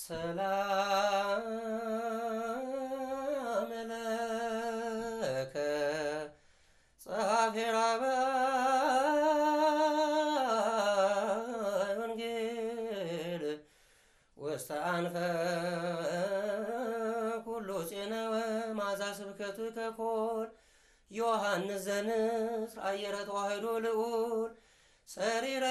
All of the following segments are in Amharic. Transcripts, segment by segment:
ሰላም ለከ ጸሐፌ ራእይ ወንጌል ወስተአንፈ ኩሉ ፄነወ ማዛ ስብከቱ ከኮል ዮሐንስ ዘንስር አየረ ተዋህዶ ልዑል ሰሪረ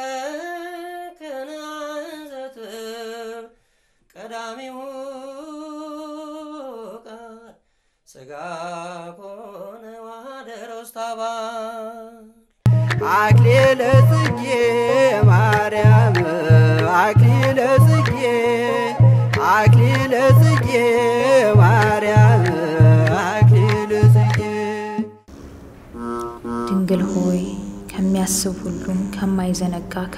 ከናዘትብ ቀዳሚሁ ቃል ሥጋ ኮነ ዋህደረ ውስተ አባል አክሊለ ጽጌ ማርያም አክሊለ ጽጌ አክሊለ ጽጌ ማርያም አክሊለ ጽጌ ድንግል ሆይ ከሚያስብ ሁሉም ከማይዘነጋ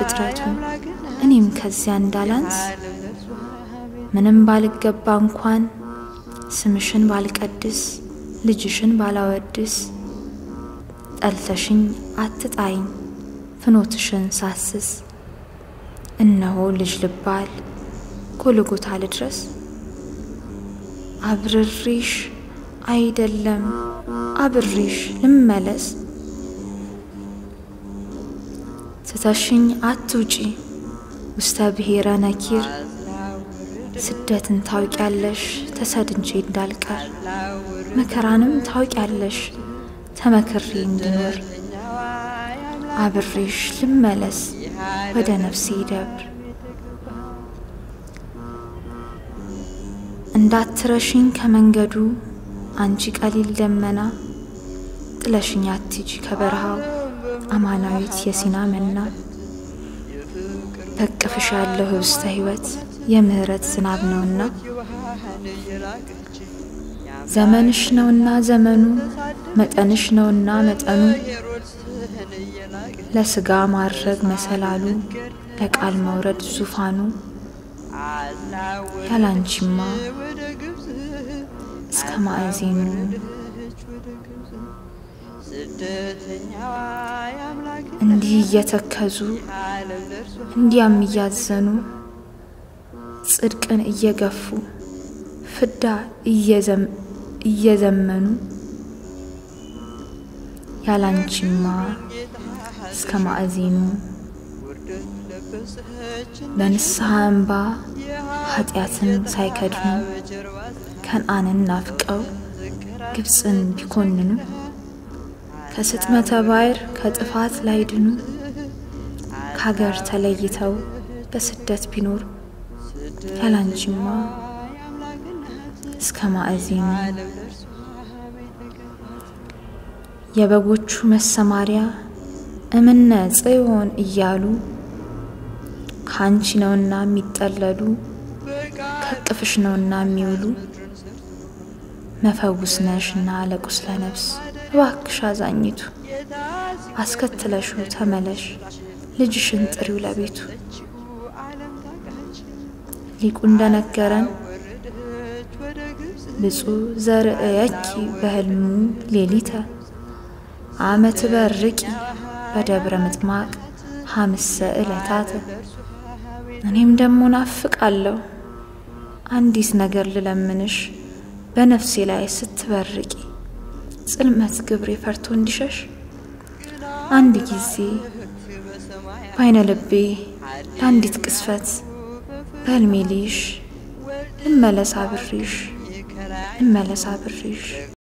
ፍጥረቱ እኔም ከዚያ እንዳላንስ ምንም ባልገባ እንኳን ስምሽን ባልቀድስ ልጅሽን ባላወድስ ጠልተሽኝ አትጣይኝ ፍኖትሽን ሳስስ እነሆ ልጅ ልባል ጎልጎታ ልድረስ አብርሪሽ አይደለም አብሪሽ ልመለስ ትተሽኝ አትውጪ ውስተ ብሔረ ነኪር ስደትን ታውቂያለሽ ተሰድንቼ እንዳልቀር መከራንም ታውቂያለሽ ተመክሬ እንድኖር አብሬሽ ልመለስ ወደ ነፍሴ ደብር እንዳትረሽኝ ከመንገዱ አንቺ ቀሊል ደመና ጥለሽኝ አትጂ ከበረሃው አማናዊት የሲና መና በቅፍሽ ያለው ህብስተ ሕይወት የምህረት ዝናብ ነውና ዘመንሽ ነውና ዘመኑ መጠንሽ ነውና መጠኑ ለስጋ ማድረግ መሰላሉ ለቃል መውረድ ዙፋኑ ያላንቺማ እስከ ማዕዜኑ እንዲህ እየተከዙ እንዲያም እያዘኑ ጽድቅን እየገፉ ፍዳ እየዘመኑ ያላንቺማ እስከ ማዕዜኑ በንስሐ እንባ ኃጢአትን ሳይከድኑ ከነአንን ናፍቀው ግብፅን ቢኮንኑ ከስጥመተ ባሕር ከጥፋት ላይድኑ ከሀገር ተለይተው በስደት ቢኖሩ ያላንቺማ እስከ ማዕዜኑ የበጎቹ መሰማሪያ እምነ ጽዮን እያሉ ከአንቺ ነውና የሚጠለሉ ከቅፍሽ ነውና የሚውሉ መፈውስ ነሽና ለቁስለ ነፍስ እባክሽ አዛኝቱ አስከትለሹ ተመለሽ ልጅሽን ጥሪው ለቤቱ ሊቁ እንደነገረን ብፁዕ ዘርእየኪ በህልሙ ሌሊተ አመት በርቂ በደብረ ምጥማቅ ሀምሰ ዕለታተ እኔም ደሞ ናፍቃለሁ አንዲት ነገር ልለምንሽ በነፍሴ ላይ ስትበርቂ ጽልመት ግብሬ ፈርቶ እንዲሸሽ አንድ ጊዜ በአይነ ልቤ ለአንዲት ቅስፈት በህልሜ ልይሽ ልመለስ አብሬሽ ልመለስ አብሬሽ